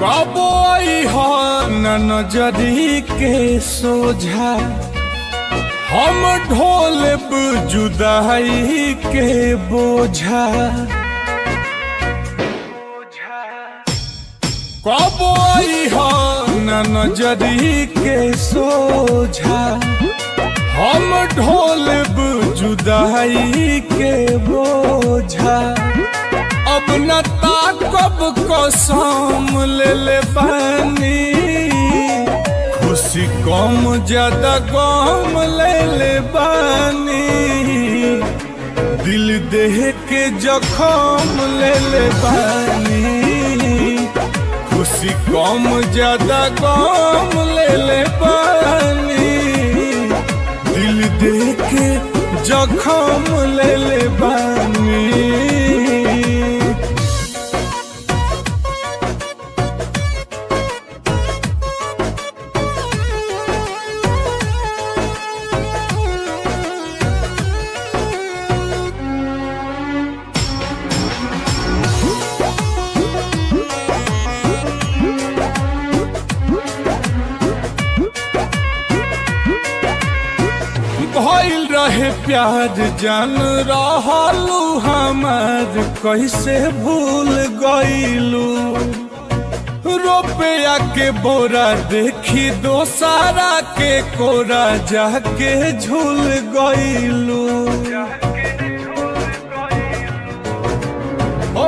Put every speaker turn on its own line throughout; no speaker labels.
कबो हो न नजरी के सोझा हम ढोलब जुदाई के बोझा कबो हो न नजरी के सोझा हम ढोलब जुदाई के बोझा अब न ताकब कसम ले ले बानी खुशी कम ज्यादा गम ले ले बानी दिल देह के जखम ले ले बानी खुशी कम ज्यादा गम ले ले बानी दिल देह के जखम ले ले बानी भइल रहे प्यार जान रहलू हमार कैसे भूल गईलू रुपया के बोरा देखी दोसारा के कोरा जाके झूल गईलू ओ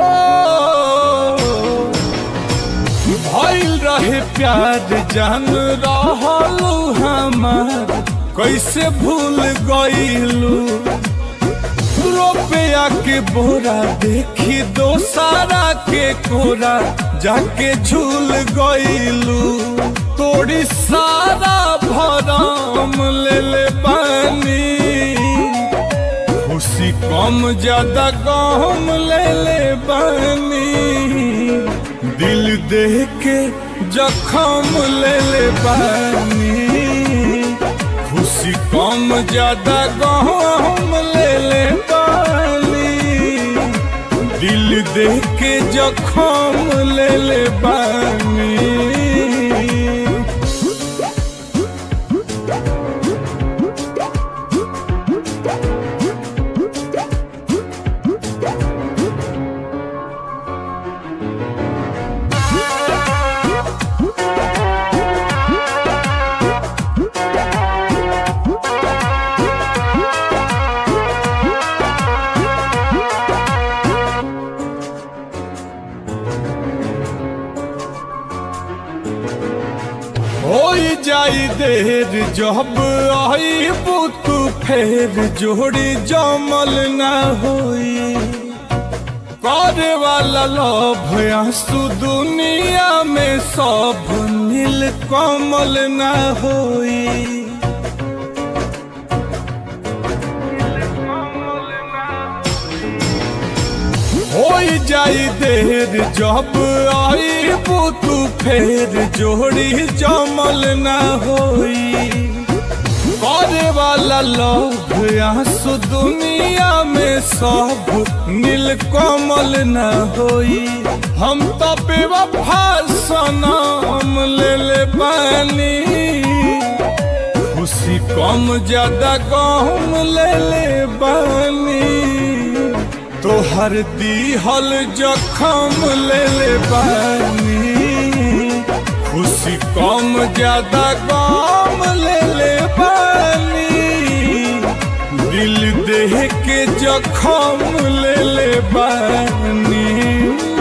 भइल रहे प्यार जान रहलू हमार कैसे भूल गईलू रुपया के बोरा देखी दोसारा के कोरा जाके झूल गईलू तोड़ी सारा भरम ले ले बानी खुशी कम ज्यादा गम ले ले बानी दिल देह के जखम ले ले बानी खुशी कम ज्यादा गहम ले ले बानी दिल देख के जखम ले ले बानी हो जाई देर जब आई तू फेर जोड़ी जमल ना होई करे वाला लोभ आंसू दुनिया में सब नील कमल ना होई हो जाई देर जब आई तू फेर जोड़ी जमल ना होई करे वाला लोग आंसू दुनिया में सब नील कमल न होई हम तो बेवफा सनम ले ले बानी खुशी कम ज्यादा गम ले ले बानी तोहर दीहल जखम ले ले बानी खुशी कम ज्यादा गम ले ले बानी दिल देह के जखम ले ले बानी